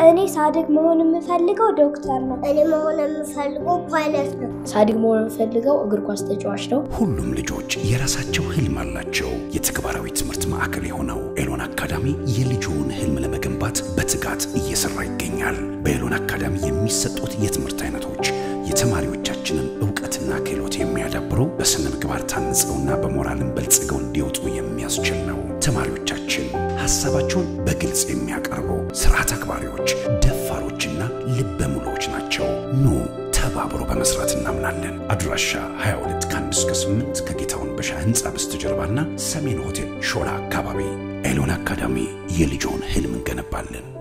እኔ ሳድግ መሆን የምፈልገው ዶክተር ነው። እኔ መሆን የምፈልገው ፓይለት ነው። ሳድግ መሆን የምፈልገው እግር ኳስ ተጫዋች ነው። ሁሉም ልጆች የራሳቸው ህልም አላቸው። የተግባራዊ ትምህርት ማዕከል የሆነው ኤሎን አካዳሚ የልጆውን ህልም ለመገንባት በትጋት እየሰራ ይገኛል። በኤሎን አካዳሚ የሚሰጡት የትምህርት አይነቶች የተማሪዎቻችንን እውቀትና ክህሎት የሚያዳብሩ በስነ ምግባር ታንጸውና በሞራልን በልጽገው እንዲወጡ የሚያስችል ነው። ተማሪዎቻችን ሀሳባቸውን በግልጽ የሚያቀርቡ ስርዓት አክባሪዎች፣ ደፋሮችና ልበ ሙሉዎች ናቸው። ኑ ተባብሮ በመስራት እናምናለን። አድራሻ 22 ከ1 እስከ 8 ከጌታውን በሻ ህንፃ በስተጀርባና ሰሜን ሆቴል ሾላ አካባቢ ኤሎን አካዳሚ የልጆን ህልም እንገነባለን።